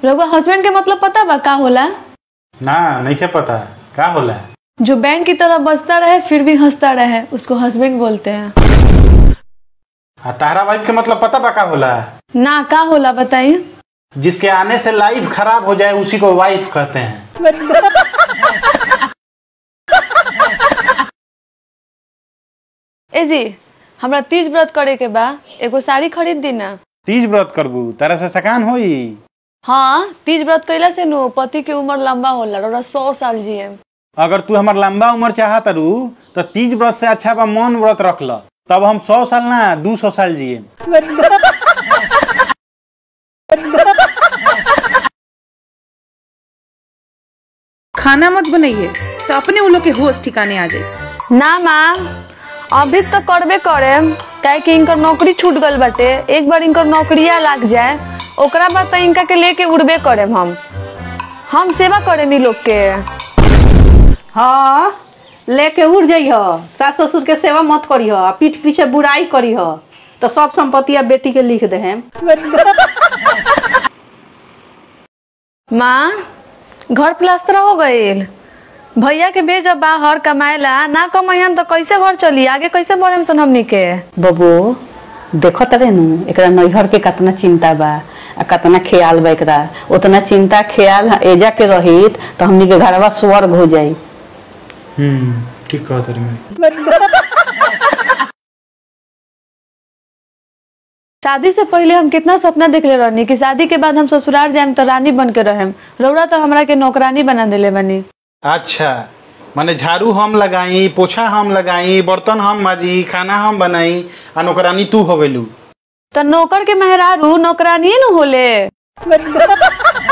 रउआ हस्बैंड के मतलब पता बा का होला ना नहीं के पता का होला जो बैंड की तरह बजता रहे फिर भी हंसता रहे उसको हस्बैंड बोलते हैं आ तारा वाइफ के मतलब पता बा का होला ना का होला बताइए जिसके आने से लाइफ खराब हो जाए उसी को वाइफ कहते हैं ए जी हमरा तीज व्रत करे के बा एगो साड़ी खरीद दी ना तीज व्रत करबू तारा से सकान होई हाँ तीज व्रत कैला से नु पति के उम्र लंबा होला रउरा सौ साल जिए अगर तू हमार लंबा उम्र चाहत रू तो तीज व्रत से अच्छा बा मौन व्रत रख ल तब हम सौ साल ना दू सौ साल जिए खाना मत बनाइए तो अपने वो लोग के होश ठिकाने आ जाए ना माँ अभी तो करबे करे काहे कि इनकर नौकरी छूट गल बाटे एक बार इनकर नौकरिया लाग जाए ओकरा बाद तो इनका के लेके उड़बे करे हम हम सेवा करे मी लोग के हाँ लेके उड़ जइह सास ससुर के सेवा मत करीह आ पीठ पीछे बुराई करीह तो सब संपत्ति अब बेटी के लिख दे हम माँ घर प्लास्टर हो गईल भैया के भेज बाहर कमाएला ना कमाइन तो कैसे घर चली आगे कैसे बढ़े सन हमनी के बबू देखत रहे नु एकरा नैहर के कितना चिंता बा आ कितना ख्याल बा एकरा उतना चिंता ख्याल एजा के रहित तो हमनी के घरवा स्वर्ग हो जाई हम्म ठीक कहत रही शादी से पहले हम कितना सपना देखले रहनी कि शादी के बाद हम ससुराल जाएम तो रानी बन के रहेम रौरा तो हमरा के नौकरानी बना देले बनी अच्छा माने झाड़ू हम लगाई पोछा हम लगाई बर्तन हम माजी खाना हम बनाई आ नौकरानी तू हो गेलू तो नौकर के मेहरारू नौकरानिए न होले